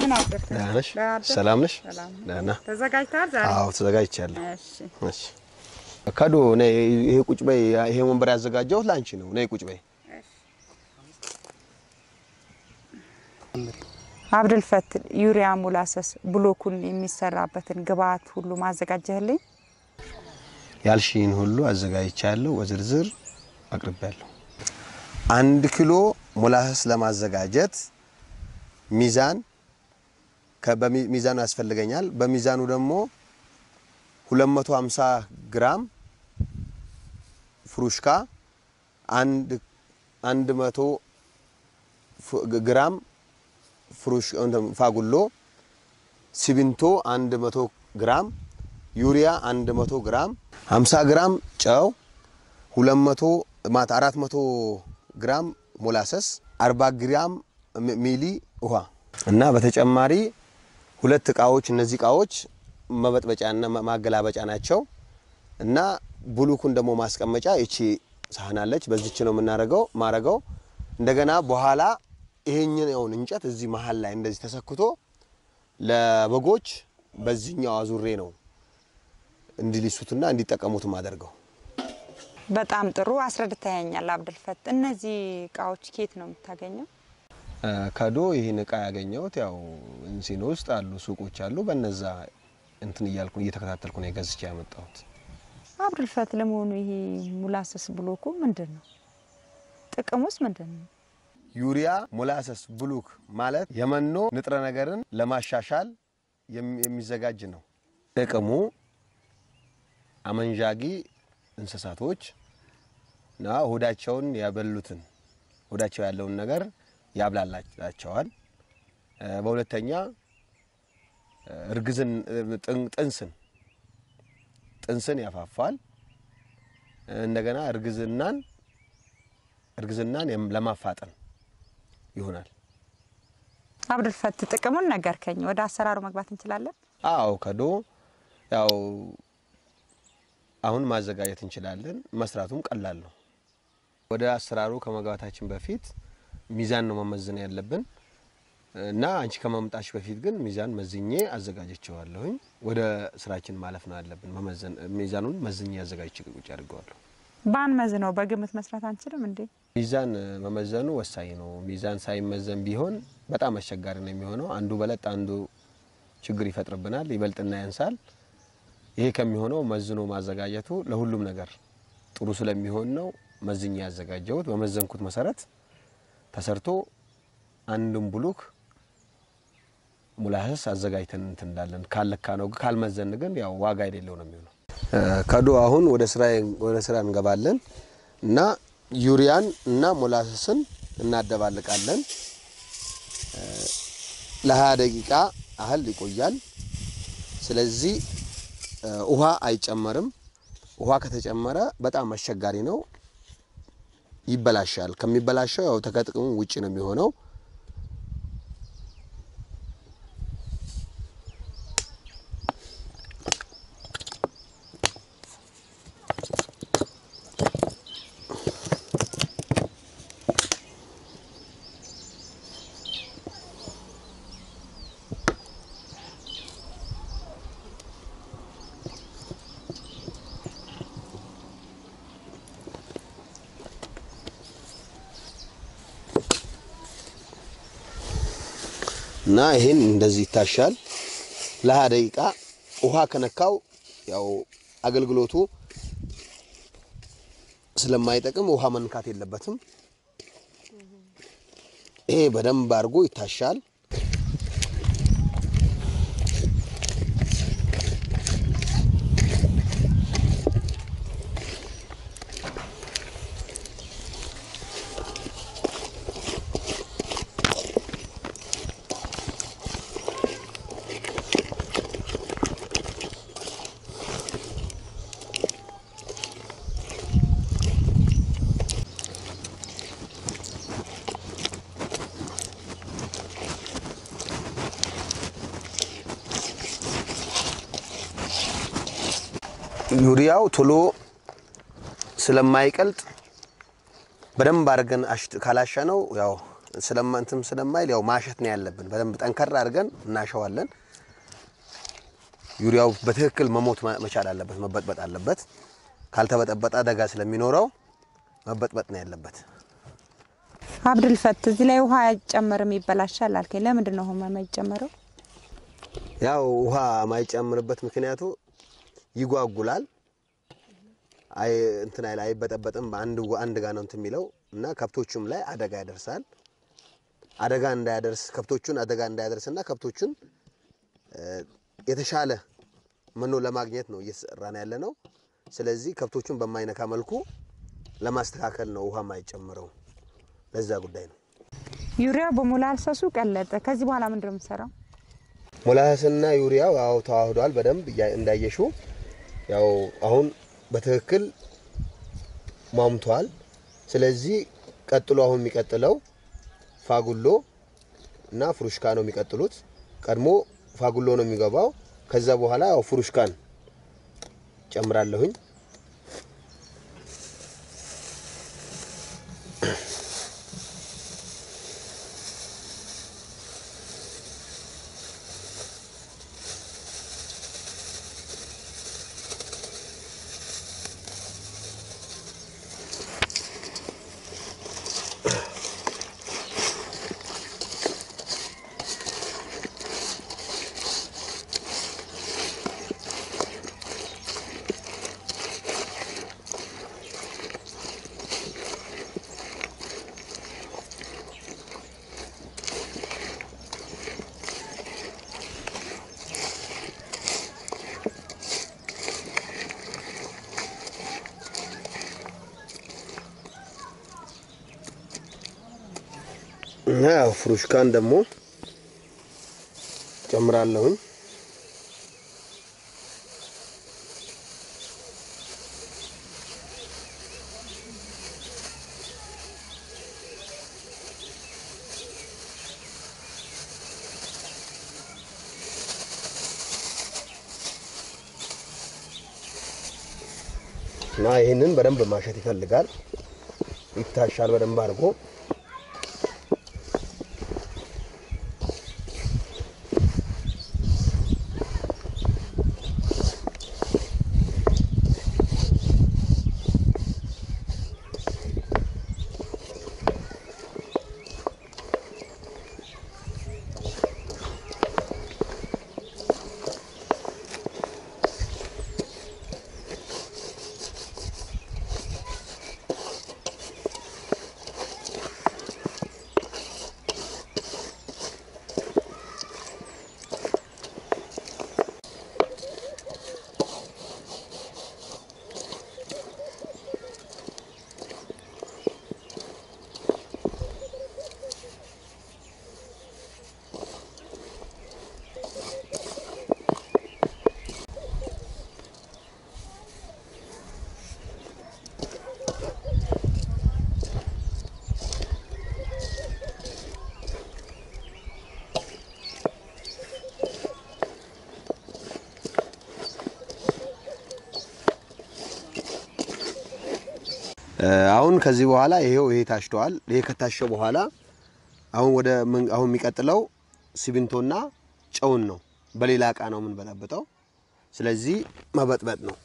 እንደምን አደርክ? ደህና ነሽ? ደህና አደርክ? ሰላም ነሽ? ሰላም ነኝ። ደህና። ተዘጋጅተሃል ዛሬ? አዎ ተዘጋጅቻለሁ። እሺ። እሺ ከዶ ነይ፣ ይሄ ቁጭ በይ። ይሄ ወንበር ያዘጋጀሁት ለአንቺ ነው። ነይ ቁጭ በይ። አብዱልፈት ዩሪያ ሙላሰስ ብሎኩን የሚሰራበትን ግብአት ሁሉ ማዘጋጀህልኝ? ያልሽን ሁሉ አዘጋጅቻለሁ፣ በዝርዝር አቅርቤያለሁ። አንድ ኪሎ ሞላሰስ ለማዘጋጀት ሚዛን ከበሚ- ሚዛኑ ያስፈልገኛል። በሚዛኑ ደግሞ 250 ግራም ፍሩሽካ፣ አንድ 100 ፍ- ግራም ፍሩሽ እንትን ፋጉሎ፣ ሲሚንቶ 100 ግራም፣ ዩሪያ 100 ግራም፣ 50 ግራም ጨው፣ 200 ማት 400 ግራም ሞላሰስ፣ 40 ግራም ሚ- ሚሊ ውሃ እና በተጨማሪ ሁለት እቃዎች እነዚህ እቃዎች መበጥበጫና ማ- ማገላበጫ ናቸው እና ብሉኩን ደግሞ ማስቀመጫ እቺ ሳህን አለች። በዚች ነው የምናደርገው ማረገው እንደገና በኋላ ይሄኛውን እንጨት እዚህ መሀል ላይ እንደዚህ ተሰክቶ ለበጎች በዚህኛው አዙሬ ነው እንዲሊሱትና እንዲጠቀሙት ማደርገው። በጣም ጥሩ አስረድተኸኛል አብዱልፈት። እነዚህ እቃዎች ኬት ነው የምታገኘው? ከዶ ይህን እቃ ያገኘሁት ያው እንሲኖ ውስጥ አሉ ሱቆች አሉ። በነዛ እንትን እያልኩ እየተከታተልኩ ነው የገዝቼ ያመጣሁት። አብዱልፈት ለመሆኑ ይሄ ሙላሰስ ብሎኩ ምንድን ነው? ጥቅሙስ ምንድን ነው? ዩሪያ ሞላሰስ ብሉክ ማለት የመኖ ንጥረ ነገርን ለማሻሻል የሚ- የሚዘጋጅ ነው። ጥቅሙ አመንዣጊ እንስሳቶች እና ሆዳቸውን ያበሉትን ሆዳቸው ያለውን ነገር ያብላላቸዋል። እ፣ በሁለተኛ እ፣ እርግዝን እ፣ ጥን- ጥንስን ጥንስን ያፋፋል። እንደገና እርግዝናን እርግዝናን የም- ለማፋጠን ይሆናል። አብዱልፈት ጥቅሙን ነገርከኝ። ወደ አሰራሩ መግባት እንችላለን? አዎ ከዶ ያው አሁን ማዘጋጀት እንችላለን። መስራቱም ቀላል ነው። ወደ አሰራሩ ከመግባታችን በፊት ሚዛን ነው መመዘን ያለብን እና አንቺ ከመምጣች በፊት ግን ሚዛን መዝኜ አዘጋጀቸዋለሁኝ። ወደ ስራችን ማለፍ ነው ያለብን። መመዘን ሚዛኑን መዝኜ አዘጋጅቼ ቁጭ አድርገዋለሁ። ባንመዝነው በግምት መስራት አንችልም እንዴ? ሚዛን መመዘኑ ወሳኝ ነው። ሚዛን ሳይመዘን ቢሆን በጣም አስቸጋሪ ነው የሚሆነው። አንዱ በለጥ አንዱ ችግር ይፈጥርብናል፣ ይበልጥና ያንሳል። ይሄ ከሚሆነው መዝኖ ማዘጋጀቱ ለሁሉም ነገር ጥሩ ስለሚሆን ነው መዝኛ ያዘጋጀሁት። በመዘንኩት መሰረት ተሰርቶ አንድም ብሉክ ሙላሰስ አዘጋጅተን እንትን እንዳለን ካለካ ነው። ካልመዘን ግን ያው ዋጋ የሌለው ነው የሚሆነው። ከዶ አሁን ወደ ስራ ወደ ስራ እንገባለን እና ዩሪያን እና ሞላሰስን እናደባልቃለን። ለ20 ደቂቃ ያህል ይቆያል። ስለዚህ እ፣ ውሃ አይጨመርም። ውሃ ከተጨመረ በጣም አስቸጋሪ ነው፣ ይበላሻል። ከሚበላሸው ያው ከጥቅሙ ውጭ ነው የሚሆነው። እና ይሄን እንደዚህ ይታሻል ለሀያ ደቂቃ። ውሃ ከነካው ያው አገልግሎቱ ስለማይጠቅም ውሃ መንካት የለበትም። ይሄ በደንብ አድርጎ ይታሻል። ዩሪያው ቶሎ ስለማይቀልጥ በደንብ አድርገን አሽት ካላሻ ነው ያው ስለማ እንትን ስለማይል ያው ማሸት ነው ያለብን። በደንብ ጠንከር አድርገን እናሸዋለን። ዩሪያው በትክክል መሞት ማ- መቻል አለበት፣ መበጥበጥ አለበት። ካልተበጠበጠ አደጋ ስለሚኖረው መበጥበጥ ነው ያለበት። አብዱልፈት እዚህ ላይ ውሃ አይጨመርም ይበላሻል አልከኝ። ለምንድን ነው ውሃ የማይጨመረው? ያው ውሃ ማይጨምርበት ምክንያቱ ይጓጉላል። አይ እንትን አይል አይበጠበጥም። በአንድ አንድ ጋ ነው እንትን የሚለው እና ከብቶቹም ላይ አደጋ ያደርሳል። አደጋ እንዳያደርስ ከብቶቹን አደጋ እንዳያደርስና ከብቶቹን እ፣ የተሻለ መኖ ለማግኘት ነው እየተሰራን ያለ ነው። ስለዚህ ከብቶቹን በማይነካ መልኩ ለማስተካከል ነው ውሃ ማይጨምረው። ለዛ ጉዳይ ነው። ዩሪያው በሞላልሰሱ ቀለጠ። ከዚህ በኋላ ምንድን ነው የምሰራው? ሞላስና ዩሪያው ያው ተዋህዷል በደንብ እያ- እንዳየሹ ያው አሁን በትክክል ሟምቷል። ስለዚህ ቀጥሎ አሁን የሚቀጥለው ፋጉሎ እና ፍሩሽካ ነው የሚቀጥሉት። ቀድሞ ፋጉሎ ነው የሚገባው። ከዛ በኋላ ያው ፍሩሽካን ጨምራለሁኝ። እና ያው ፍሩሽካን ደግሞ ጨምራለሁኝ። እና ይህንን በደንብ ማሸት ይፈልጋል። ይታሻል በደንብ አድርጎ አሁን ከዚህ በኋላ ይሄው ይሄ ታሽተዋል። ይሄ ከታሸ በኋላ አሁን ወደ ምን- አሁን የሚቀጥለው ሲሚንቶና ጨውን ነው። በሌላ እቃ ነው የምንበጠብጠው። ስለዚህ መበጥበጥ ነው።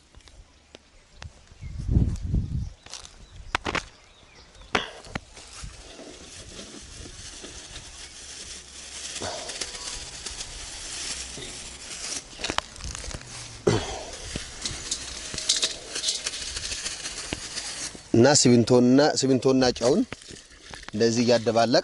እና ሲሚንቶና ሲሚንቶና ጨውን እንደዚህ እያደባለቅ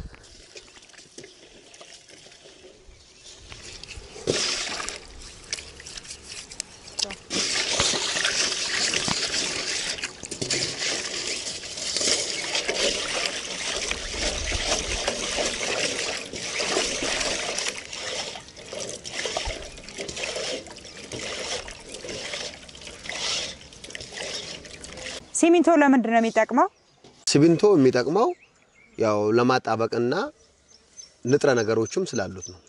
ሲሚንቶ ለምንድን ነው የሚጠቅመው? ሲሚንቶ የሚጠቅመው ያው ለማጣበቅና ንጥረ ነገሮችም ስላሉት ነው።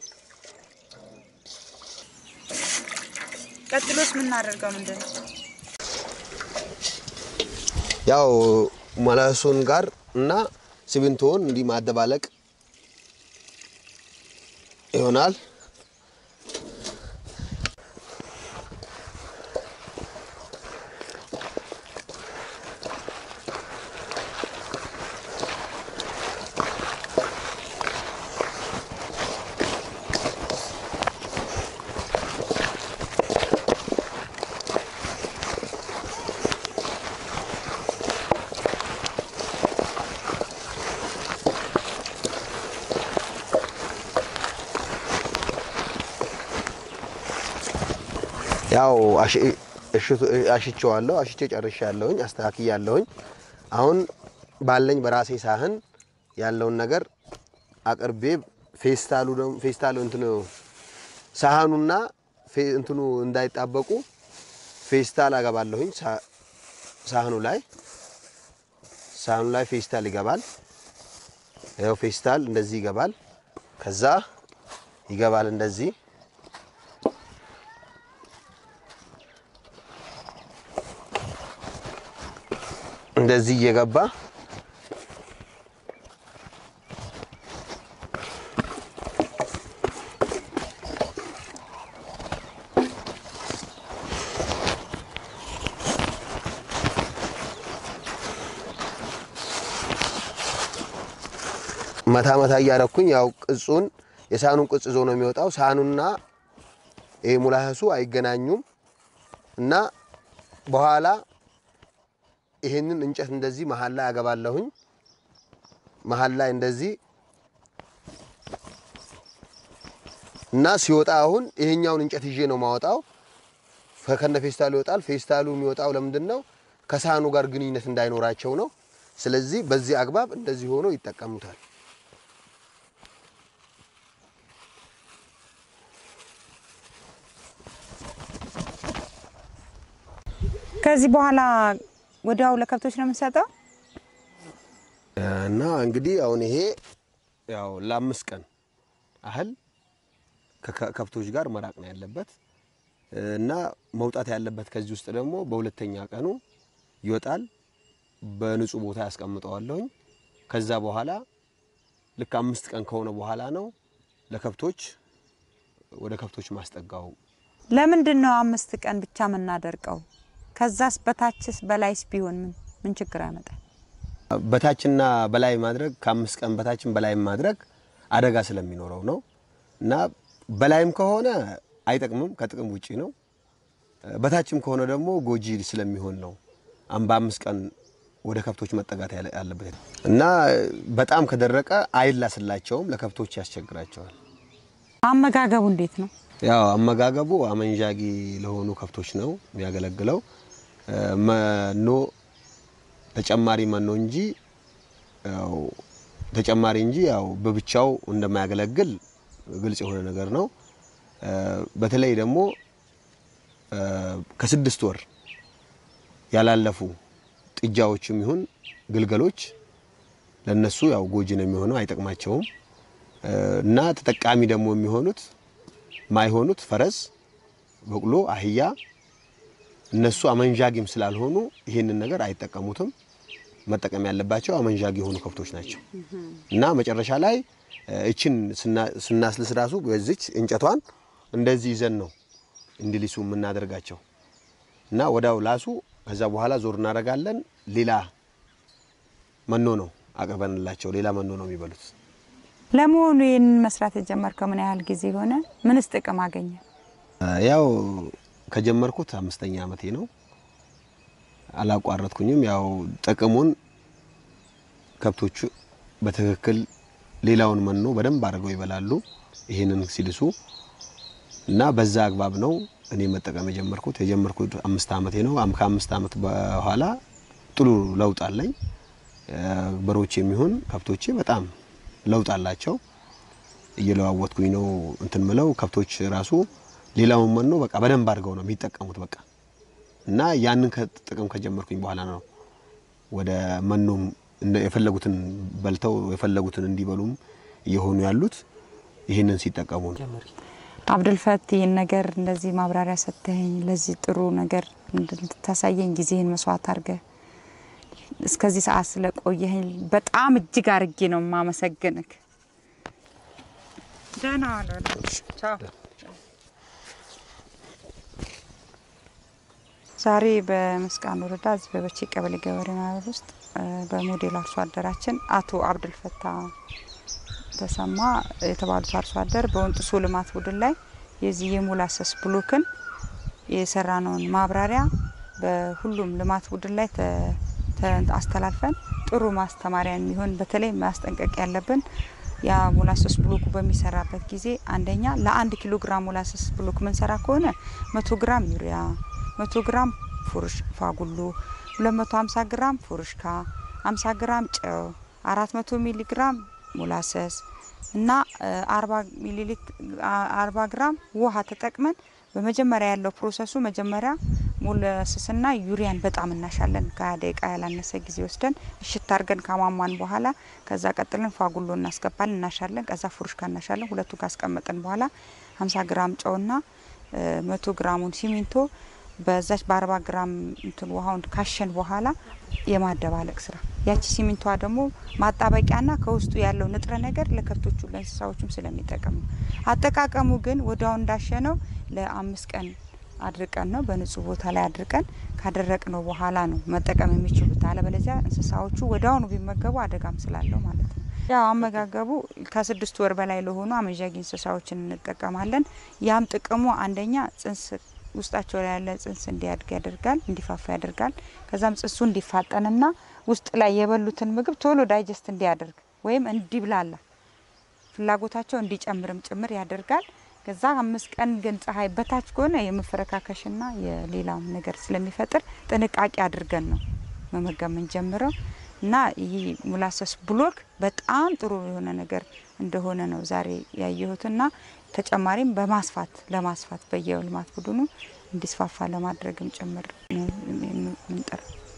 ቀጥሎስ የምናደርገው ምንድን ነው? ያው መለሱን ጋር እና ሲሚንቶውን እንዲህ ማደባለቅ ይሆናል። ያው አሽቼዋለሁ። አሽቼ ጨርሻለሁኝ፣ አስተካክያለሁኝ። አሁን ባለኝ በራሴ ሳህን ያለውን ነገር አቅርቤ ፌስታሉ ደግሞ ፌስታሉ እንትኑ ሳህኑና ፌ- እንትኑ እንዳይጣበቁ ፌስታል አገባለሁኝ። ሳ- ሳህኑ ላይ ሳህኑ ላይ ፌስታል ይገባል። ያው ፌስታል እንደዚህ ይገባል። ከዛ ይገባል እንደዚህ እንደዚህ እየገባ መታ መታ እያረኩኝ ያው ቅጹን የሳህኑን ቅጽ ይዞ ነው የሚወጣው። ሳህኑና ይሄ ሙላሰሱ አይገናኙም እና በኋላ ይሄንን እንጨት እንደዚህ መሀል ላይ አገባለሁኝ። መሀል ላይ እንደዚህ እና ሲወጣ አሁን ይሄኛውን እንጨት ይዤ ነው ማወጣው። ከነ ፌስታሉ ይወጣል። ፌስታሉ የሚወጣው ለምንድን ነው? ከሳህኑ ጋር ግንኙነት እንዳይኖራቸው ነው። ስለዚህ በዚህ አግባብ እንደዚህ ሆኖ ይጠቀሙታል። ከዚህ በኋላ ወዲያው ለከብቶች ነው የምንሰጠው። እና እንግዲህ አሁን ይሄ ያው ለአምስት ቀን አህል ከከብቶች ጋር መራቅ ነው ያለበት እና መውጣት ያለበት ከዚህ ውስጥ ደግሞ በሁለተኛ ቀኑ ይወጣል። በንጹህ ቦታ ያስቀምጠዋለሁኝ። ከዛ በኋላ ልክ አምስት ቀን ከሆነ በኋላ ነው ለከብቶች ወደ ከብቶች ማስጠጋው። ለምንድን ነው አምስት ቀን ብቻ የምናደርቀው? ከዛስ በታችስ በላይስ ቢሆን ምን ምን ችግር ያመጣል? በታችና በላይ ማድረግ ከአምስት ቀን በታችን በላይ ማድረግ አደጋ ስለሚኖረው ነው እና በላይም ከሆነ አይጠቅምም፣ ከጥቅም ውጪ ነው። በታችም ከሆነ ደግሞ ጎጂ ስለሚሆን ነው አም በአምስት ቀን ወደ ከብቶች መጠጋት ያለ- ያለበት እና በጣም ከደረቀ አይላስላቸውም፣ ለከብቶች ያስቸግራቸዋል። አመጋገቡ እንዴት ነው? ያው አመጋገቡ አመንዣጊ ለሆኑ ከብቶች ነው የሚያገለግለው። መኖ ተጨማሪ መኖ እንጂ ያው ተጨማሪ እንጂ ያው በብቻው እንደማያገለግል ግልጽ የሆነ ነገር ነው። በተለይ ደግሞ ከስድስት ወር ያላለፉ ጥጃዎችም ይሁን ግልገሎች ለነሱ ያው ጎጂ ነው የሚሆነው፣ አይጠቅማቸውም እና ተጠቃሚ ደግሞ የሚሆኑት ማይሆኑት ፈረስ፣ በቅሎ፣ አህያ እነሱ አመንዣጊም ስላልሆኑ ይህንን ነገር አይጠቀሙትም። መጠቀም ያለባቸው አመንዣጊ የሆኑ ከብቶች ናቸው እና መጨረሻ ላይ እችን ስናስልስ ራሱ በዚች እንጨቷን እንደዚህ ይዘን ነው እንዲሊሱ የምናደርጋቸው እና ወዳው ላሱ። ከዛ በኋላ ዞር እናደርጋለን። ሌላ መኖ ነው አቅርበንላቸው፣ ሌላ መኖ ነው የሚበሉት። ለመሆኑ ይህንን መስራት የጀመርከው ምን ያህል ጊዜ ሆነ? ምንስ ጥቅም አገኘ? ያው ከጀመርኩት አምስተኛ ዓመቴ ነው። አላቋረጥኩኝም። ያው ጥቅሙን ከብቶቹ በትክክል ሌላውን መኖ በደንብ አድርገው ይበላሉ፣ ይህንን ሲልሱ እና በዛ አግባብ ነው እኔ መጠቀም የጀመርኩት። የጀመርኩት አምስት ዓመቴ ነው። አም- ከአምስት ዓመት በኋላ ጥሩ ለውጥ አለኝ። በሮች የሚሆን ከብቶቼ በጣም ለውጥ አላቸው። እየለዋወጥኩኝ ነው እንትን ምለው ከብቶች ራሱ ሌላውን መኖ በቃ በደንብ አድርገው ነው የሚጠቀሙት በቃ እና ያንን ከጥቅም ከጀመርኩኝ በኋላ ነው ወደ መኖም እንደ- የፈለጉትን በልተው የፈለጉትን እንዲበሉም እየሆኑ ያሉት ይህንን ሲጠቀሙ ነው። አብዱልፈት ይህን ነገር እንደዚህ ማብራሪያ ሰጥተኸኝ ለዚህ ጥሩ ነገር እንድታሳየኝ ጊዜህን መስዋዕት አድርገህ እስከዚህ ሰዓት ስለቆየህ በጣም እጅግ አርጌ ነው የማመሰግንክ። ደህና ዋሉ። ቻው። ዛሬ በመስቃን ወረዳ እዚህ በበቼ ቀበሌ ገበሬ ማህበር ውስጥ በሞዴል አርሶ አደራችን አቶ አብዱልፈታ ተሰማ የተባሉት አርሶ አደር በወንጥሶ ልማት ቡድን ላይ የዚህ የሞላሰስ ብሎክን የሰራነውን ማብራሪያ በሁሉም ልማት ቡድን ላይ አስተላልፈን ጥሩ ማስተማሪያ የሚሆን በተለይ ማስጠንቀቅ ያለብን ያ ሞላሰስ ብሎኩ በሚሰራበት ጊዜ አንደኛ ለአንድ ኪሎ ግራም ሞላሰስ ብሎክ ምንሰራ ከሆነ መቶ ግራም ዩሪያ፣ መቶ ግራም ፉርሽ ፋጉሎ፣ ሁለት መቶ ሀምሳ ግራም ፉርሽካ፣ ሀምሳ ግራም ጨው፣ አራት መቶ ሚሊ ግራም ሞላሰስ እና አርባ ሚሊ አርባ ግራም ውሃ ተጠቅመን በመጀመሪያ ያለው ፕሮሰሱ መጀመሪያ ሞላሰስና ዩሪያን በጣም እናሻለን። ከሀያ ደቂቃ ያላነሰ ጊዜ ወስደን እሽት አድርገን ካሟሟን በኋላ ከዛ ቀጥለን ፋጉሎ እናስገባለን፣ እናሻለን። ከዛ ፉርሽካ እናሻለን። ሁለቱ ካስቀመጥን በኋላ ሀምሳ ግራም ጨውና መቶ ግራሙን ሲሚንቶ በዛች በአርባ ግራም እንትን ውሃውን ካሸን በኋላ የማደባለቅ ስራ ያቺ ሲሚንቶዋ ደግሞ ማጣበቂያና ከውስጡ ያለው ንጥረ ነገር ለከብቶቹ ለእንስሳዎቹም ስለሚጠቅም ነው። አጠቃቀሙ ግን ወዲያው እንዳሸነው ለአምስት ቀን አድርቀን ነው በንጹህ ቦታ ላይ አድርቀን ካደረቅነው በኋላ ነው መጠቀም የሚችሉት። አለበለዚያ እንስሳዎቹ ወዲያውኑ ቢመገቡ አደጋም ስላለው ማለት ነው። ያው አመጋገቡ ከስድስት ወር በላይ ለሆኑ አመዣጊ እንስሳዎችን እንጠቀማለን። ያም ጥቅሙ አንደኛ ጽንስ ውስጣቸው ላይ ያለ ጽንስ እንዲያድግ ያደርጋል፣ እንዲፋፋ ያደርጋል። ከዛም ጽንሱ እንዲፋጠንና ውስጥ ላይ የበሉትን ምግብ ቶሎ ዳይጀስት እንዲያደርግ ወይም እንዲብላላ ፍላጎታቸው እንዲጨምርም ጭምር ያደርጋል። ከዛ አምስት ቀን ግን ፀሐይ በታች ከሆነ የመፈረካከሽና የሌላም ነገር ስለሚፈጥር ጥንቃቄ አድርገን ነው መመገብ የምንጀምረው እና ይህ ሞላሰስ ብሎክ በጣም ጥሩ የሆነ ነገር እንደሆነ ነው ዛሬ ያየሁትና ተጨማሪም በማስፋት ለማስፋት በየልማት ቡድኑ እንዲስፋፋ ለማድረግም ጭምር ምንጥር